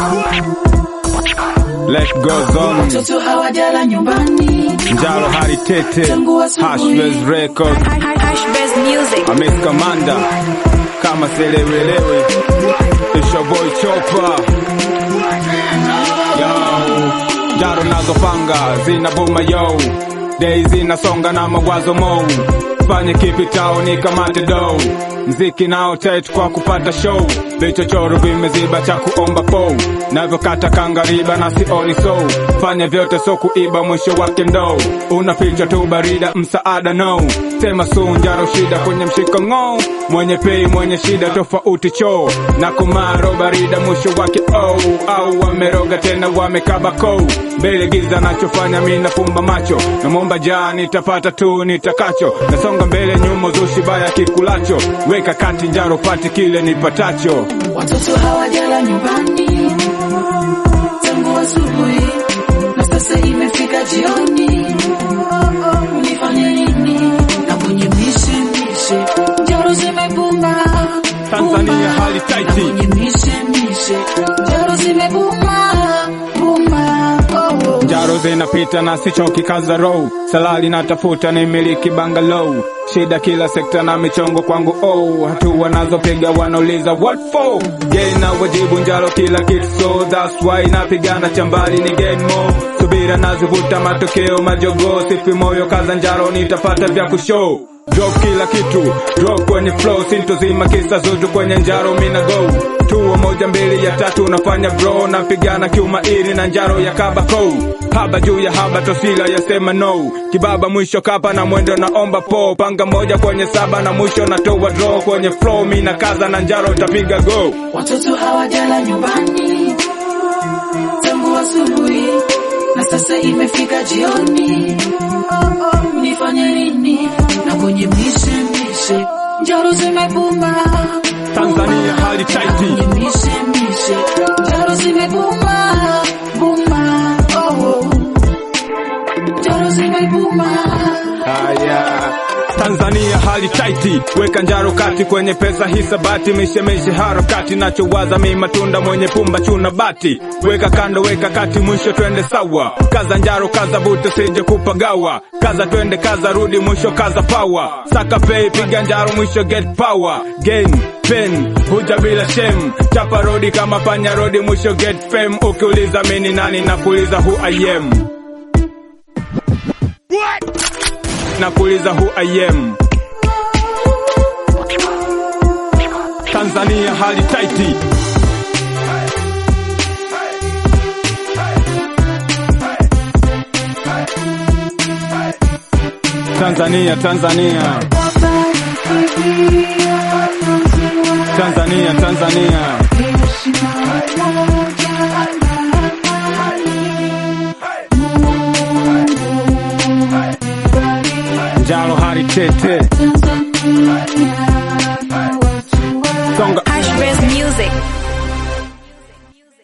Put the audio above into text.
Life goes on. Watoto hawajala nyumbani. Njalo Hari Tete, Tangu asubuhi. Hashbez Record, Hashbaz Music. Amis Kamanda, kama selewelewe, it's your boy Chopa. Yo, jaro nazopanga zina buma yo, days zinasonga na mawazo mo, fanye kipi tao ni kamate do, mziki nao tight kwa kupata show, vichochoro vimeziba cha kuomba po, navyokata kangariba na sioni so, fanya vyote so kuiba mwisho wake ndo, unaficha tu barida msaada no, sema sunjaro shida kwenye mshiko ng'o, mwenye pei mwenye shida tofauti choo, na kumaro barida mwisho wake oh, au wameroga tena wamekaba kou, mbele giza nachofanya mi nafumba macho, namwomba jaa nitapata tu nitakacho, nasonga mbele nyuma zushi baya kikulacho, weka kati njaro pati kile nipatacho. Watoto hawajala nyumbani tangu asubuhi na sasa imefika jioni. Unifanye nini? Na kwenye mishe mishe njaro zimebuma Tanzania hali na taiti. kwenye mishe mishe njaro zimebuma buma oh, oh. Njaro zinapita na sichoki kaza row salali natafuta ni miliki bangalow shida kila sekta na michongo kwangu oh hatua nazopiga wanauliza what for gain na wajibu njaro kila kitu so that's why napigana chambali ni gain more subira nazivuta matokeo majogo sifi moyo kaza njaro nitapata vya kushow Drop kila kitu, drop kwenye flow, sintozima kisa zutu kwenye njaro mina go tuo moja mbili ya tatu nafanya bro napigana kiumairi na njaro ya kabako haba juu ya haba tosila yasema no kibaba mwisho kapa na mwendo naomba po panga moja kwenye saba na mwisho natoa draw kwenye flow mina kaza na njaro itapiga go Watoto hawajala nyumbani tangu asubuhi na sasa imefika jioni. Nifanye nini? Na kwenye mishe mishe njaro zimebuma Tanzania hali taiti. Kwenye mishe mishe njaro zimebuma buma oh, oh. njaro zimebuma Haya, Tanzania hali taiti, weka njaro kati kwenye pesa hisabati, mishemishe harakati, nachowaza mi matunda mwenye pumba chuna bati, weka kando, weka kati, mwisho twende sawa, kaza njaro, kaza buto, sije kupagawa, kaza twende, kaza rudi, mwisho kaza power, saka pay, piga njaro, mwisho get power, gain pen huja bila shem, chapa rodi kama panya rodi, mwisho get fame, ukiuliza mini nani, nakuuliza who I am nakuuliza who I am. Tanzania hali taiti. Tanzania, Tanzania. Tanzania, Tanzania. Njalo hali tete. Songa Hashbaz Music.